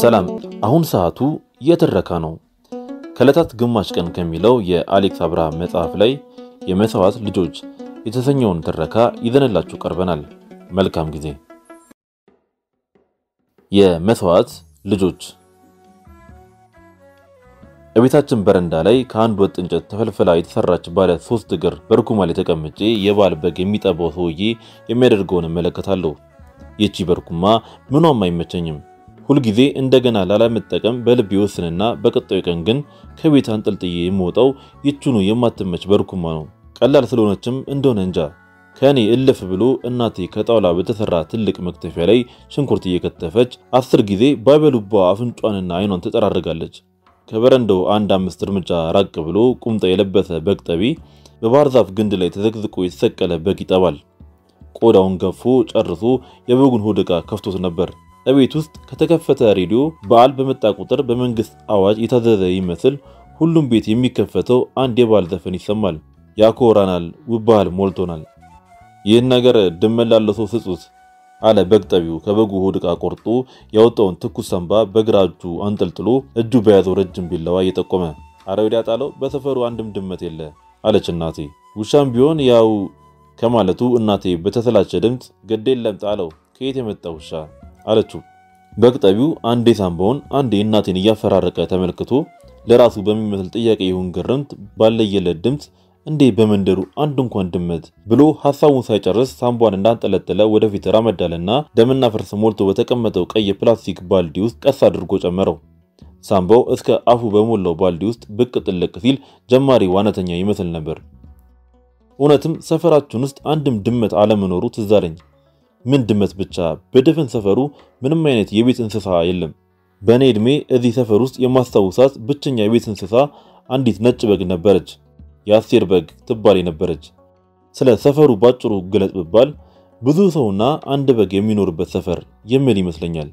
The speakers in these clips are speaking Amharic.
ሰላም። አሁን ሰዓቱ የትረካ ነው። ከዕለታት ግማሽ ቀን ከሚለው የአሌክስ አብርሃም መጽሐፍ ላይ የመስዋዕት ልጆች የተሰኘውን ትረካ ይዘንላችሁ ቀርበናል። መልካም ጊዜ። የመስዋዕት ልጆች እቤታችን በረንዳ ላይ ከአንድ ወጥ እንጨት ተፈልፍላ የተሰራች ባለ ሶስት እግር በርኩማ ላይ ተቀምጬ የባል በግ የሚጠባው ሰውዬ የሚያደርገውን እመለከታለሁ። ይቺ በርኩማ ምኗም አይመቸኝም። ሁልጊዜ እንደገና ላለመጠቀም በልብ ይወስንና በቀጣዩ ቀን ግን ከቤት አንጠልጥዬ የምወጣው ይችኑ የማትመች በርኩማ ነው። ቀላል ስለሆነችም እንደሆነ እንጃ ከእኔ እልፍ ብሎ እናቴ ከጣውላ በተሰራ ትልቅ መክተፊያ ላይ ሽንኩርት እየከተፈች አስር ጊዜ ባይበሉባ አፍንጯንና አይኗን ትጠራርጋለች። ከበረንዳው አንድ አምስት እርምጃ ራቅ ብሎ ቁምጣ የለበሰ በግ ጠቢ በባህር ዛፍ ግንድ ላይ ተዘቅዝቆ የተሰቀለ በግ ይጠባል። ቆዳውን ገፎ ጨርሶ የበጉን ሆድ ዕቃ ከፍቶት ነበር። እቤት ውስጥ ከተከፈተ ሬዲዮ በዓል በመጣ ቁጥር በመንግስት አዋጅ የታዘዘ ይመስል ሁሉም ቤት የሚከፈተው አንድ የበዓል ዘፈን ይሰማል። ያኮራናል፣ ውብ ባህል ሞልቶናል። ይህን ነገር ድመት ላለው ሰው ስጡት አለ በግ ጠቢው ከበጉ ሆድ ዕቃ ቆርጦ ያወጣውን ትኩስ ሰንባ በግራ እጁ አንጠልጥሎ እጁ በያዘው ረጅም ቢላዋ እየጠቆመ አረ ወዲያ ጣለው፣ በሰፈሩ አንድም ድመት የለ አለች እናቴ። ውሻም ቢሆን ያው ከማለቱ እናቴ በተሰላቸ ድምፅ ግድ የለም ጣለው፣ ከየት የመጣ ውሻ አለችው። በግ ጠቢው አንዴ ሳንባውን አንዴ እናቴን እያፈራረቀ ተመልክቶ ለራሱ በሚመስል ጥያቄ ይሁን ግርምት ባለየለት ድምፅ እንዴ በመንደሩ አንድ እንኳን ድመት ብሎ ሐሳቡን ሳይጨርስ ሳንቧን እንዳንጠለጠለ ወደፊት ራመዳልና ደምና ፍርስ ሞልቶ በተቀመጠው ቀይ የፕላስቲክ ባልዲ ውስጥ ቀስ አድርጎ ጨመረው። ሳንባው እስከ አፉ በሞላው ባልዲ ውስጥ ብቅ ጥልቅ ሲል ጀማሪ ዋናተኛ ይመስል ነበር። እውነትም ሰፈራችን ውስጥ አንድም ድመት አለመኖሩ ትዝ አለኝ። ምን ድመት ብቻ በድፍን ሰፈሩ ምንም አይነት የቤት እንስሳ የለም። በእኔ ዕድሜ እዚህ ሰፈር ውስጥ የማስታውሳት ብቸኛ የቤት እንስሳ አንዲት ነጭ በግ ነበረች። የአስቴር በግ ትባል የነበረች። ስለ ሰፈሩ ባጭሩ ግለጽ ብባል ብዙ ሰውና አንድ በግ የሚኖርበት ሰፈር የሚል ይመስለኛል።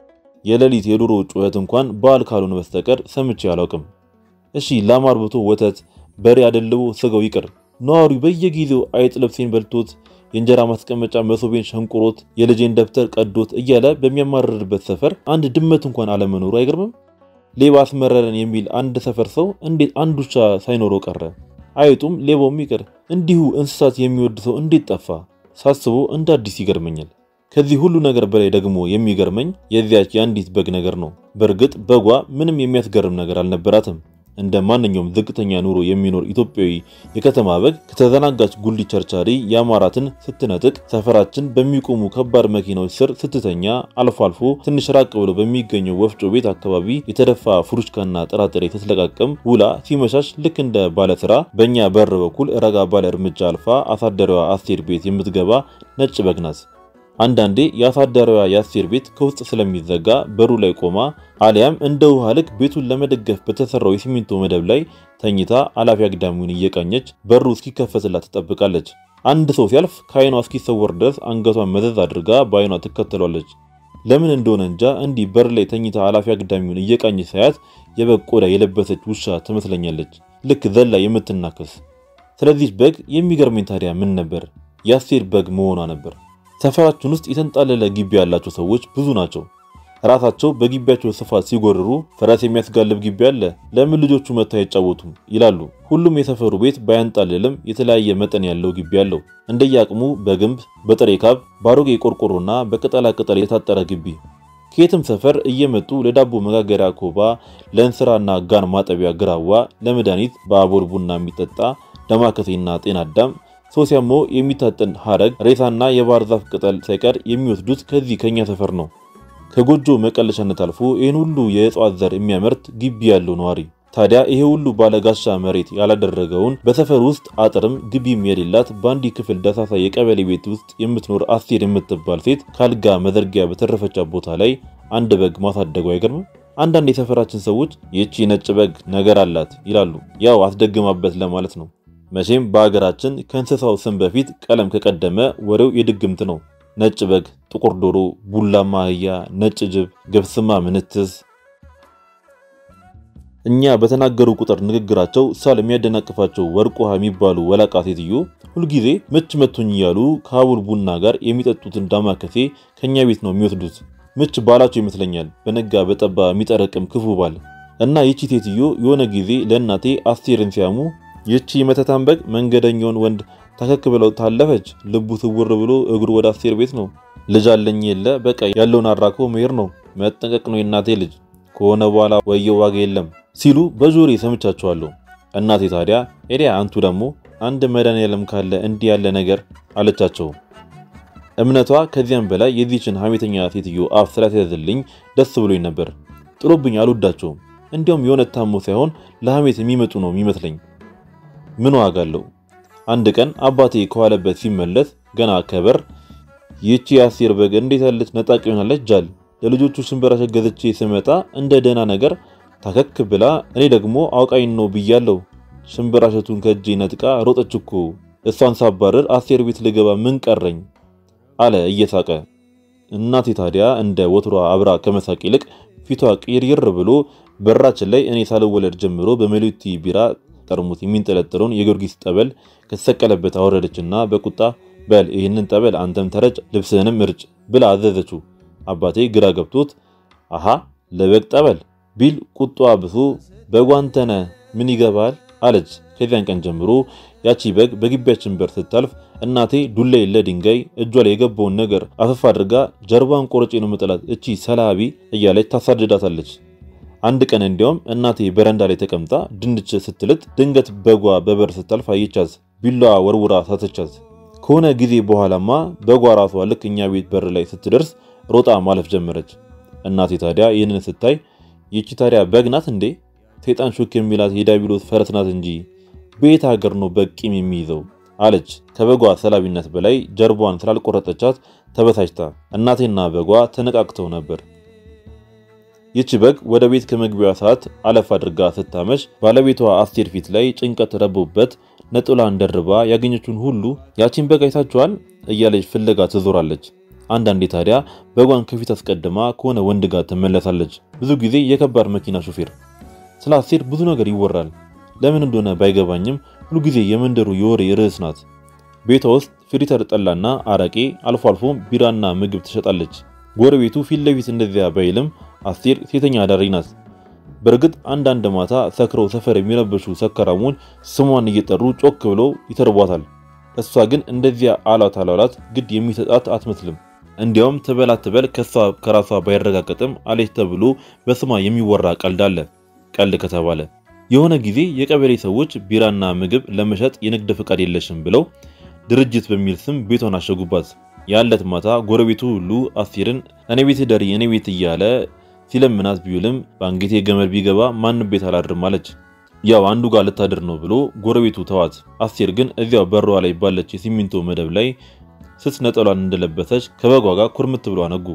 የሌሊት የዶሮ ጩኸት እንኳን በዓል ካልሆነ በስተቀር ሰምቼ አላውቅም። እሺ ላም አርብቶ ወተት፣ በሬ አደልቦ ስጋው ይቅር፣ ነዋሪው በየጊዜው አይጥ ልብሴን በልቶት የእንጀራ ማስቀመጫ መሶቤን ሸንቁሮት የልጄን ደብተር ቀዶት እያለ በሚያማርርበት ሰፈር አንድ ድመት እንኳን አለመኖሩ አይገርምም? ሌባ አስመረረን የሚል አንድ ሰፈር ሰው እንዴት አንድ ውሻ ሳይኖረው ቀረ? አይጡም ሌባውም ይቅር፣ እንዲሁ እንስሳት የሚወድ ሰው እንዴት ጠፋ? ሳስቦ እንደ አዲስ ይገርመኛል። ከዚህ ሁሉ ነገር በላይ ደግሞ የሚገርመኝ የዚያች የአንዲት በግ ነገር ነው። በእርግጥ በጓ ምንም የሚያስገርም ነገር አልነበራትም። እንደ ማንኛውም ዝቅተኛ ኑሮ የሚኖር ኢትዮጵያዊ የከተማ በግ ከተዘናጋች ጉሊት ቸርቻሪ የአማራትን ስትነጥቅ ሰፈራችን በሚቆሙ ከባድ መኪናዎች ስር ስትተኛ አልፎ አልፎ ትንሽ ራቅ ብሎ በሚገኘው ወፍጮ ቤት አካባቢ የተደፋ ፍሩሽካና ጥራጥሬ ስትለቃቅም ውላ ሲመሻሽ ልክ እንደ ባለስራ በእኛ በር በኩል ረጋ ባለ እርምጃ አልፋ አሳደሪዋ አስቴር ቤት የምትገባ ነጭ በግ ናት። አንዳንዴ የአሳዳሪዋ የአስቴር ቤት ከውስጥ ስለሚዘጋ በሩ ላይ ቆማ አሊያም እንደ ውሃ ልክ ቤቱን ለመደገፍ በተሰራው የሲሚንቶ መደብ ላይ ተኝታ አላፊ አግዳሚውን እየቃኘች በሩ እስኪከፈትላት ትጠብቃለች። አንድ ሰው ሲያልፍ ከዓይኗ እስኪሰወር ድረስ አንገቷን መዘዝ አድርጋ በዓይኗ ትከተሏለች። ለምን እንደሆነ እንጃ እንዲህ በር ላይ ተኝታ አላፊ አግዳሚውን እየቃኘች ሳያት የበግ ቆዳ የለበሰች ውሻ ትመስለኛለች፣ ልክ ዘላ የምትናከስ። ስለዚህ በግ የሚገርመኝ ታዲያ ምን ነበር? የአስቴር በግ መሆኗ ነበር። ሰፈራችን ውስጥ የተንጣለለ ግቢ ያላቸው ሰዎች ብዙ ናቸው። ራሳቸው በግቢያቸው ስፋት ሲጎርሩ ፈረስ የሚያስጋልብ ግቢ አለ፣ ለምን ልጆቹ መጥተው አይጫወቱም ይላሉ። ሁሉም የሰፈሩ ቤት ባያንጣልልም የተለያየ መጠን ያለው ግቢ አለው። እንደየአቅሙ በግንብ በጥሬ ካብ፣ በአሮጌ ቆርቆሮና በቅጠላ ቅጠል የታጠረ ግቢ። ከየትም ሰፈር እየመጡ ለዳቦ መጋገሪያ ኮባ፣ ለእንስራና ጋን ማጠቢያ ግራዋ፣ ለመድኃኒት በአቦል ቡና የሚጠጣ ዳማከሴና ጤና አዳም ሰው ሲያመው የሚታጠን ሐረግ ሬሳና የባህር ዛፍ ቅጠል ሳይቀር የሚወስዱት ከዚህ ከኛ ሰፈር ነው። ከጎጆ መቀለሻነት አልፎ ይህን ሁሉ የእጽዋት ዘር የሚያመርት ግቢ ያለው ነዋሪ ታዲያ ይሄ ሁሉ ባለጋሻ መሬት ያላደረገውን በሰፈር ውስጥ አጥርም ግቢም የሌላት በአንዲ ክፍል ደሳሳ የቀበሌ ቤት ውስጥ የምትኖር አስቴር የምትባል ሴት ካልጋ መዘርጊያ በተረፈቻት ቦታ ላይ አንድ በግ ማሳደጉ አይገርምም? አንዳንድ የሰፈራችን ሰዎች ይህቺ ነጭ በግ ነገር አላት ይላሉ። ያው አስደግማበት ለማለት ነው። መቼም በሀገራችን ከእንስሳው ስም በፊት ቀለም ከቀደመ ወሬው የድግምት ነው። ነጭ በግ፣ ጥቁር ዶሮ፣ ቡላማ አህያ፣ ነጭ ጅብ፣ ገብስማ ምንትስ። እኛ በተናገሩ ቁጥር ንግግራቸው ሳል የሚያደናቅፋቸው ወርቅ ውሃ የሚባሉ ወላቃ ሴትዮ ሁልጊዜ ምች መቶኝ እያሉ ከአቡል ቡና ጋር የሚጠጡትን ዳማከሴ ከኛ ቤት ነው የሚወስዱት። ምች ባላቸው ይመስለኛል በነጋ በጠባ የሚጠረቅም ክፉ ባል እና ይቺ ሴትዮ የሆነ ጊዜ ለእናቴ አስቴርን ሲያሙ ይቺ መተታን በግ መንገደኛውን ወንድ ታከክ ብለው ታለፈች። ልቡ ስውር ብሎ እግሩ ወደ አስቴር ቤት ነው። ልጅ አለኝ የለ በቃ ያለውን አራኮ መሄድ ነው። መጠንቀቅ ነው የእናቴ ልጅ ከሆነ በኋላ ወየው ዋጋ የለም ሲሉ በጆሬ ሰምቻቸዋለሁ። እናቴ ታዲያ ኤዲያ አንቱ ደግሞ አንድ መድኃኒዓለም ካለ እንዲህ ያለ ነገር አለቻቸው። እምነቷ ከዚያም በላይ የዚችን ሐሜተኛ ሴትዮ አፍ ስላስያዘልኝ ደስ ብሎኝ ነበር። ጥሎብኝ አልወዳቸውም። እንዲያውም የሆነ ታሞ ሳይሆን ለሐሜት የሚመጡ ነው የሚመስለኝ። ምን ዋጋ አለው? አንድ ቀን አባቴ ከዋለበት ሲመለስ ገና ከበር ይቺ የአስቴር በግ እንዴት ያለች ነጣቂ ሆናለች ጃል ለልጆቹ ሽንበራ ገዝቼ ስመጣ እንደ ደህና ነገር ታከክ ብላ እኔ ደግሞ አውቃኝ ነው ብያለሁ። ሽንበራሸቱን ከእጄ ነጥቃ ሮጠች እኮ እሷን ሳባረር አስቴር ቤት ልገባ ምን ቀረኝ አለ እየሳቀ። እናቴ ታዲያ እንደ ወትሯ አብራ ከመሳቅ ይልቅ ፊቷ ቅይርይር ብሎ በራችን ላይ እኔ ሳልወለድ ጀምሮ በሜሎቲ ቢራ ጠርሙስ የሚንጠለጠለውን የጊዮርጊስ ጠበል ከተሰቀለበት አወረደችና በቁጣ በል ይህንን ጠበል አንተም ተረጭ፣ ልብስህንም እርጭ ብላ አዘዘችው። አባቴ ግራ ገብቶት አሃ ለበግ ጠበል ቢል ቁጧ ብሶ በጓንተነ ምን ይገባል አለች። ከዚያን ቀን ጀምሮ ያቺ በግ በግቢያችን በር ስታልፍ እናቴ ዱላ የለ ድንጋይ እጇ ላይ የገባውን ነገር አፈፍ አድርጋ ጀርባን ቆርጬ ነው መጠላት እቺ ሰላቢ እያለች ታሳድዳታለች። አንድ ቀን እንዲያውም እናቴ በረንዳ ላይ ተቀምጣ ድንች ስትልጥ ድንገት በጓ በበር ስታልፍ አየቻት። ቢላዋ ወርውራ ሳተቻት። ከሆነ ጊዜ በኋላማ በጓ ራሷ ልክ እኛ ቤት በር ላይ ስትደርስ ሮጣ ማለፍ ጀመረች። እናቴ ታዲያ ይህንን ስታይ ይቺ ታዲያ በግ ናት እንዴ? ሰይጣን ሹክ የሚላት የዳቢሎስ ፈረስ ናት እንጂ በየት ሀገር ነው በግ ቂም የሚይዘው አለች። ከበጓ ሰላቢነት በላይ ጀርቧን ስላልቆረጠቻት ተበሳጭታ። እናቴና በጓ ተነቃቅተው ነበር። ይቺ በግ ወደ ቤት ከመግቢያዋ ሰዓት አለፍ አድርጋ ስታመሽ ባለቤቷ አስቴር ፊት ላይ ጭንቀት ረቦበት ነጥላን ደርባ ያገኘችውን ሁሉ ያቺን በግ አይታችኋል እያለች ፍለጋ ትዞራለች። አንዳንዴ ታዲያ በጓን ከፊት አስቀድማ ከሆነ ወንድ ጋር ትመለሳለች። ብዙ ጊዜ የከባድ መኪና ሹፌር። ስለ አስቴር ብዙ ነገር ይወራል። ለምን እንደሆነ ባይገባኝም ሁሉ ጊዜ የመንደሩ የወሬ ርዕስ ናት። ቤቷ ውስጥ ፍሪተር ጠላና አረቄ፣ አልፎ አልፎም ቢራና ምግብ ትሸጣለች። ጎረቤቱ ፊት ለፊት እንደዚያ ባይልም አስቴር ሴተኛ አዳሪ ናት። በእርግጥ አንዳንድ ማታ ሰክረው ሰፈር የሚረብሹ ሰካራሞች ስሟን እየጠሩ ጮክ ብለው ይተርቧታል። እሷ ግን እንደዚያ አላት አላላት ግድ የሚሰጣት አትመስልም። እንዲያውም ትበላ ትበል ከሷ ከራሷ ባይረጋገጥም አለች ተብሎ በስሟ የሚወራ ቀልድ አለ። ቀልድ ከተባለ የሆነ ጊዜ የቀበሌ ሰዎች ቢራና ምግብ ለመሸጥ የንግድ ፈቃድ የለሽም ብለው ድርጅት በሚል ስም ቤቷን አሸጉባት። ያለት ማታ ጎረቤቱ ሁሉ አስቴርን እኔ ቤት ደሪ እኔ ቤት እያለ ሲለምናት ቢውልም በአንገቴ ገመድ ቢገባ ማንም ቤት አላድርም አለች። ያው አንዱ ጋር ልታድር ነው ብሎ ጎረቤቱ ተዋት። አስቴር ግን እዚያው በሯ ላይ ባለች የሲሚንቶ መደብ ላይ ስስ ነጠሏን እንደለበሰች ከበጓ ጋር ኩርምት ብሎ አነጉ።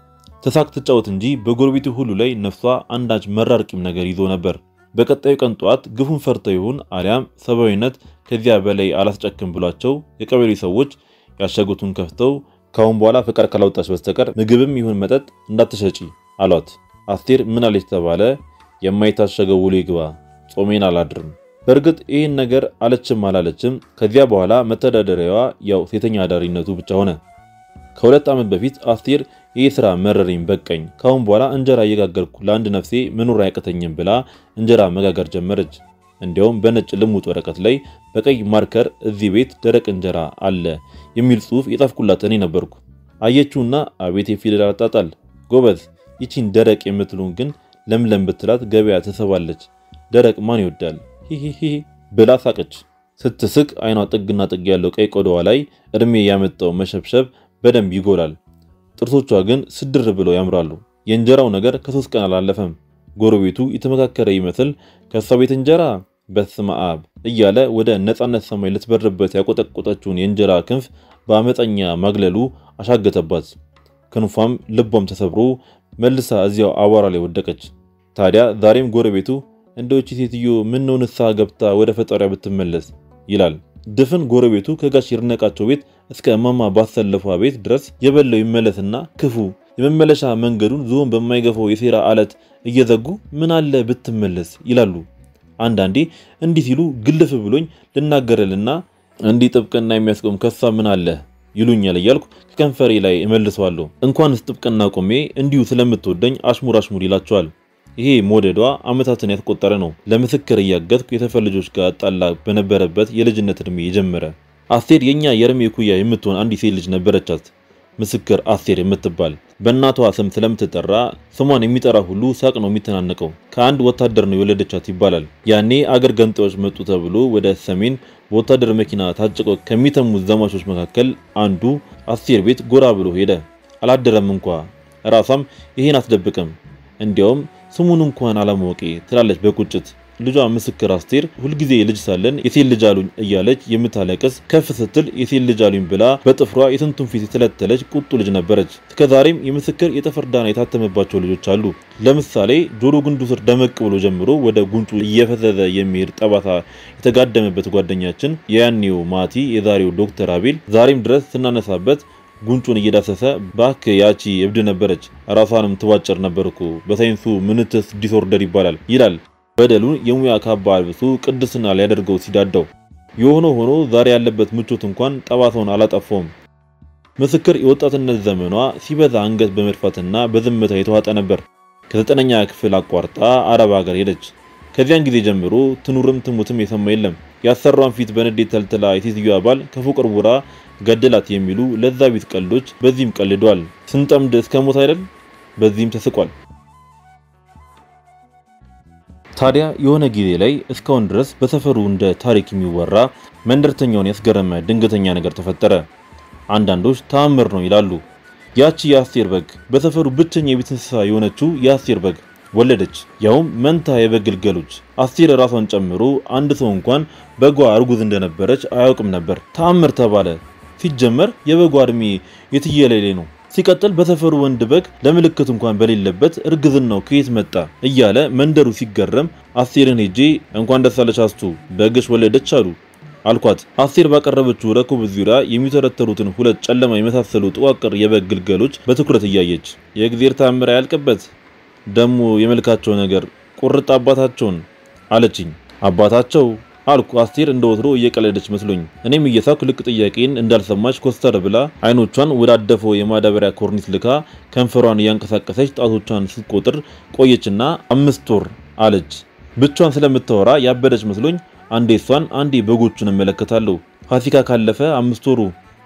ተሳቅ ትጫወት እንጂ በጎረቤቱ ሁሉ ላይ ነፍሷ አንዳች መራር ቂም ነገር ይዞ ነበር። በቀጣዩ ቀን ጠዋት ግፉን ፈርተው ይሁን አሊያም ሰብአዊነት ከዚያ በላይ አላስጨክም ብሏቸው የቀበሌ ሰዎች ያሸጉትን ከፍተው ካሁን በኋላ ፍቃድ ካላወጣች በስተቀር ምግብም ይሁን መጠጥ እንዳትሸጪ አሏት። አስቴር ምን አለች ተባለ? የማይታሸገው ውሎ ይግባ፣ ጾሜን አላድርም። በእርግጥ ይህን ነገር አለችም አላለችም ከዚያ በኋላ መተዳደሪያዋ ያው ሴተኛ አዳሪነቱ ብቻ ሆነ። ከሁለት ዓመት በፊት አስቴር ይህ ስራ መረረኝ በቀኝ፣ ካሁን በኋላ እንጀራ እየጋገርኩ ለአንድ ነፍሴ መኖር አያቅተኝም ብላ እንጀራ መጋገር ጀመረች። እንዲያውም በነጭ ልሙጥ ወረቀት ላይ በቀይ ማርከር እዚህ ቤት ደረቅ እንጀራ አለ የሚል ጽሑፍ የጻፍኩላት እኔ ነበርኩ። አየችውና አቤት የፊደል አጣጣል ጎበዝ፣ ይቺን ደረቅ የምትሉን ግን ለምለም ብትላት ገበያ ትስባለች። ደረቅ ማን ይወዳል? ሂሂሂ ብላ ሳቀች። ስትስቅ አይኗ ጥግና ጥግ ያለው ቀይ ቆዳዋ ላይ እድሜ ያመጣው መሸብሸብ በደንብ ይጎላል። ጥርሶቿ ግን ስድር ብለው ያምራሉ። የእንጀራው ነገር ከሶስት ቀን አላለፈም። ጎረቤቱ የተመካከረ ይመስል ከእሷ ቤት እንጀራ በስመ አብ እያለ ወደ ነፃነት ሰማይ ልትበርበት ያቆጠቆጠችውን የእንጀራ ክንፍ በአመፀኛ ማግለሉ አሻገተባት። ክንፏም ልቧም ተሰብሮ መልሳ እዚያው አቧራ ላይ ወደቀች። ታዲያ ዛሬም ጎረቤቱ እንደውቺ ሴትዮ ምነው ንስሐ ገብታ ወደ ፈጣሪያ ብትመለስ ይላል። ድፍን ጎረቤቱ ከጋሽ ይርነቃቸው ቤት እስከ እማማ ባሰለፏ ቤት ድረስ የበለው ይመለስና ክፉ የመመለሻ መንገዱን ዝሆን በማይገፋው የሴራ አለት እየዘጉ ምን አለ ብትመለስ ይላሉ። አንዳንዴ እንዲህ ሲሉ ግልፍ ብሎኝ ልናገረልና እንዲህ ጥብቅና የሚያስቆም ከሷ ምን አለ ይሉኛል እያልኩ ከከንፈሬ ላይ እመልሰዋለሁ። እንኳንስ ጥብቅና ቆሜ እንዲሁ ስለምትወደኝ አሽሙር አሽሙር ይላቸዋል። ይሄ ሞደዷ ዓመታትን ያስቆጠረ ነው። ለምስክር እያገዝኩ የተፈር ልጆች ጋር ጣላ በነበረበት የልጅነት ዕድሜ የጀመረ አስቴር የኛ የእድሜ እኩያ የምትሆን አንዲት ሴት ልጅ ነበረቻት። ምስክር አስቴር የምትባል በእናቷ ስም ስለምትጠራ ስሟን የሚጠራ ሁሉ ሳቅ ነው የሚተናነቀው። ከአንድ ወታደር ነው የወለደቻት ይባላል። ያኔ አገር ገንጣዮች መጡ ተብሎ ወደ ሰሜን በወታደር መኪና ታጭቀው ከሚተሙት ዘማቾች መካከል አንዱ አስቴር ቤት ጎራ ብሎ ሄደ። አላደረም እንኳ ራሷም ይሄን አትደብቅም። እንዲያውም ስሙን እንኳን አለማወቄ ትላለች በቁጭት። ልጇ ምስክር አስቴር ሁልጊዜ ልጅ ሳለን የሴት ልጅ አሉኝ እያለች የምታለቅስ ከፍ ስትል የሴት ልጅ አሉኝ ብላ በጥፍሯ የስንቱን ፊት የተለተለች ቁጡ ልጅ ነበረች። እስከዛሬም የምስክር የጥፍር ዳና የታተመባቸው ልጆች አሉ። ለምሳሌ ጆሮ ግንዱ ስር ደመቅ ብሎ ጀምሮ ወደ ጉንጩ እየፈዘዘ የሚሄድ ጠባሳ የተጋደመበት ጓደኛችን የያኔው ማቲ የዛሬው ዶክተር አቤል ዛሬም ድረስ ስናነሳበት ጉንጩን እየዳሰሰ ባክ ያቺ እብድ ነበረች፣ ራሷንም ትዋጭር ነበርኩ፣ በሳይንሱ ምንትስ ዲስኦርደር ይባላል ይላል። በደሉን የሙያ ካባ አልብሱ ቅድስና ሊያደርገው ሲዳዳው የሆነ ሆኖ ዛሬ ያለበት ምቾት እንኳን ጠባሳውን አላጠፋውም። ምስክር የወጣትነት ዘመኗ ሲበዛ አንገት በመድፋትና በዝምታ የተዋጠ ነበር። ከዘጠነኛ ክፍል አቋርጣ አረብ ሀገር ሄደች። ከዚያን ጊዜ ጀምሮ ትኑርም ትሙትም የሰማ የለም። ያሰሯን ፊት በንዴት ተልትላ የሴትዮዋ ባል ከፎቅ ወርውራ ገደላት የሚሉ ለዛ ቢት ቀልዶች በዚህም ቀልዷል። ስንጠምድ እስከ ሞት አይደል? በዚህም ተስቋል። ታዲያ የሆነ ጊዜ ላይ እስካሁን ድረስ በሰፈሩ እንደ ታሪክ የሚወራ መንደርተኛውን ያስገረመ ድንገተኛ ነገር ተፈጠረ። አንዳንዶች ተአምር ነው ይላሉ። ያቺ የአስቴር በግ በሰፈሩ ብቸኛ የቤት እንስሳ የሆነችው የአስቴር በግ ወለደች። ያውም መንታ የበግ ግልገሎች። አስቴር ራሷን ጨምሮ አንድ ሰው እንኳን በጓ እርጉዝ እንደነበረች አያውቅም ነበር። ተአምር ተባለ። ሲጀመር የበጓ እድሜ የትየለሌ ነው። ሲቀጥል በሰፈሩ ወንድ በግ ለምልክት እንኳን በሌለበት እርግዝናው ከየት መጣ እያለ መንደሩ ሲገረም አስቴርን ሄጄ እንኳን ደስ አለሽ አስቱ በግሽ ወለደች አሉ አልኳት። አስቴር ባቀረበችው ረኩብ ዙሪያ የሚተረተሩትን ሁለት ጨለማ የመሳሰሉ ጥዋቅር የበግ ግልገሎች በትኩረት እያየች የእግዜር ታምር ያልቅበት ደሞ የመልካቸው ነገር ቁርጥ አባታቸውን አለችኝ። አባታቸው አልኩ አስቴር እንደ ወትሮ እየቀለደች መስሎኝ። እኔም እየሳኩ ልክ ጥያቄን እንዳልሰማች ኮስተር ብላ አይኖቿን ወደ አደፈው የማዳበሪያ ኮርኒስ ልካ ከንፈሯን እያንቀሳቀሰች ጣቶቿን ስትቆጥር ቆየችና አምስት ወር አለች። ብቻዋን ስለምታወራ ያበደች መስሎኝ አንዴ እሷን አንዴ በጎቹን እመለከታለሁ። ፋሲካ ካለፈ አምስት ወሩ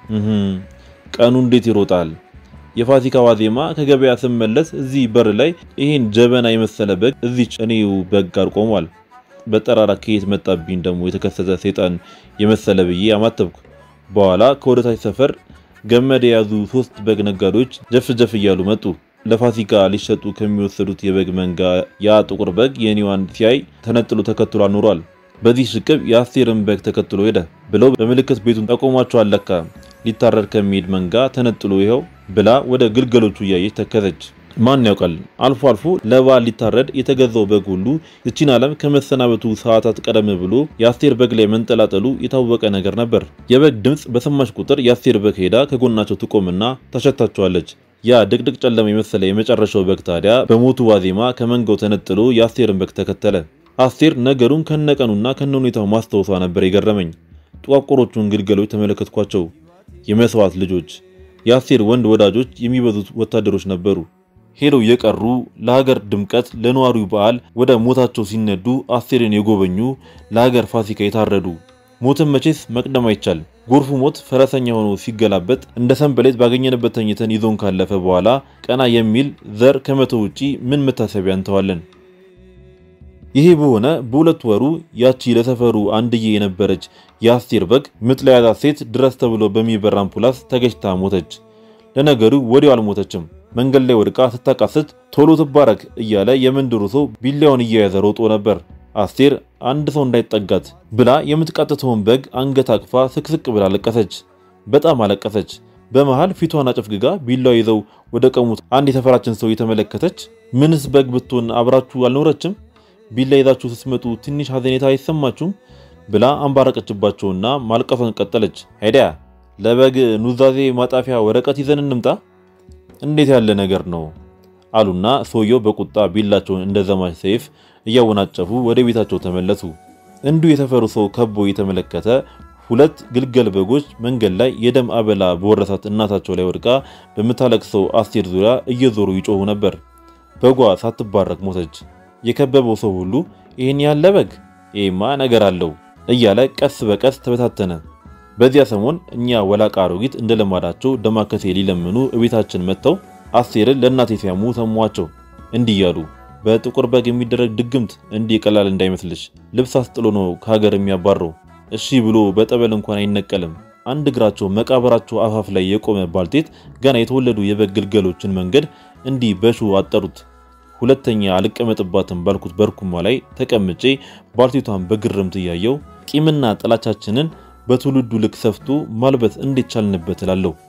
ቀኑ እንዴት ይሮጣል። የፋሲካ ዋዜማ ከገበያ ስመለስ እዚህ በር ላይ ይሄን ጀበና የመሰለ በግ እዚች እኔው በግ ጋር ቆሟል። በጠራራ ከየት መጣብኝ ደግሞ የተከሰተ ሰይጣን የመሰለ ብዬ አማተብኩ። በኋላ ከወደታች ሰፈር ገመድ የያዙ ሶስት በግ ነጋዴዎች ጀፍ ጀፍ እያሉ መጡ። ለፋሲካ ሊሸጡ ከሚወሰዱት የበግ መንጋ ያ ጥቁር በግ የኔዋን ሲያይ ተነጥሎ ተከትሎ አኑሯል። በዚህ ሽቅብ የአስቴርን በግ ተከትሎ ሄደ ብለው በምልክት ቤቱን ጠቆሟቸው። አለካ ሊታረድ ከሚሄድ መንጋ ተነጥሎ ይኸው ብላ ወደ ግልገሎቹ እያየች ተከዘች። ማን ያውቃል አልፎ አልፎ ለበዓል ሊታረድ የተገዛው በግ ሁሉ እቺን ዓለም ከመሰናበቱ ሰዓታት ቀደም ብሎ የአስቴር በግ ላይ መንጠላጠሉ የታወቀ ነገር ነበር። የበግ ድምፅ በሰማች ቁጥር የአስቴር በግ ሄዳ ከጎናቸው ትቆምና ታሸታቸዋለች። ያ ድቅድቅ ጨለማ የመሰለ የመጨረሻው በግ ታዲያ በሞቱ ዋዜማ ከመንጋው ተነጥሎ የአስቴርን በግ ተከተለ። አስቴር ነገሩን ከነቀኑና ከነሁኔታው ማስታወሷ ነበር የገረመኝ። ጥቋቁሮቹን ግልገሎች ተመለከትኳቸው። የመስዋዕት ልጆች፣ የአስቴር ወንድ ወዳጆች የሚበዙት ወታደሮች ነበሩ። ሄደው የቀሩ ለሀገር ድምቀት ለነዋሪው በዓል ወደ ሞታቸው ሲነዱ አስቴርን የጎበኙ ለሀገር ፋሲካ የታረዱ ሞትን መቼስ መቅደም አይቻል። ጎርፉ ሞት ፈረሰኛ ሆኖ ሲገላበጥ እንደ ሰንበሌጥ ባገኘንበት ተኝተን ይዞን ካለፈ በኋላ ቀና የሚል ዘር ከመቶ ውጪ ምን መታሰቢያ እንተዋለን? ይሄ በሆነ በሁለት ወሩ ያቺ ለሰፈሩ አንድዬ የነበረች የአስቴር በግ ምጥ ለያዛት ሴት ድረስ ተብሎ በሚበራ አምፑላስ ተገጭታ ሞተች። ለነገሩ ወዲያው አልሞተችም። መንገድ ላይ ወድቃ ስታቃስት ቶሎ ትባረክ እያለ የመንደሩ ሰው ቢላውን እየያዘ ሮጦ ነበር። አስቴር አንድ ሰው እንዳይጠጋት ብላ የምትቃጥተውን በግ አንገት አቅፋ ስቅስቅ ብላ አለቀሰች። በጣም አለቀሰች። በመሃል ፊቷን አጨፍግጋ ቢላው ይዘው ወደ ቀሙት አንድ የሰፈራችን ሰው የተመለከተች ምንስ በግ ብትሆን አብራችሁ አልኖረችም? ቢላ ይዛችሁ ስትመጡ ትንሽ ሐዘኔታ አይሰማችሁም? ብላ አንባረቀችባቸውና ማልቀሷን ቀጠለች። ሄዲያ ለበግ ኑዛዜ ማጣፊያ ወረቀት ይዘን እንምጣ እንዴት ያለ ነገር ነው አሉና ሰውየው በቁጣ ቢላቸውን እንደ ዘማች ሰይፍ እያወናጨፉ ወደ ቤታቸው ተመለሱ። እንዲሁ የሰፈሩ ሰው ከቦ የተመለከተ ሁለት ግልገል በጎች መንገድ ላይ የደም አበላ በወረሳት እናታቸው ላይ ወድቃ በምታለቅሰው አስቴር ዙሪያ እየዞሩ ይጮሁ ነበር። በጓ ሳትባረክ ሞተች። የከበበው ሰው ሁሉ ይህን ያለ በግ ይህማ ነገር አለው እያለ ቀስ በቀስ ተበታተነ። በዚያ ሰሞን እኛ ወላቃ አሮጊት እንደ ለማዳቸው ደማከሴ ሊለምኑ እቤታችን መጥተው አስቴርን ለእናቴ ሲያሙ ሰሟቸው። እንዲህ እያሉ በጥቁር በግ የሚደረግ ድግምት እንዲህ ቀላል እንዳይመስልሽ፣ ልብስ አስጥሎ ነው ከሀገር የሚያባረው። እሺ ብሎ በጠበል እንኳን አይነቀልም። አንድ እግራቸው መቃብራቸው አፋፍ ላይ የቆመ ባልቴት ገና የተወለዱ የበግ ግልገሎችን መንገድ እንዲህ በሹ አጠሩት። ሁለተኛ አልቀመጥባትም ባልኩት በርኩማ ላይ ተቀምጬ ባልቴቷን በግርምት እያየው ቂምና ጥላቻችንን በትውልዱ ልክ ሰፍቶ ማልበት እንዴት ቻልንበት እላለሁ።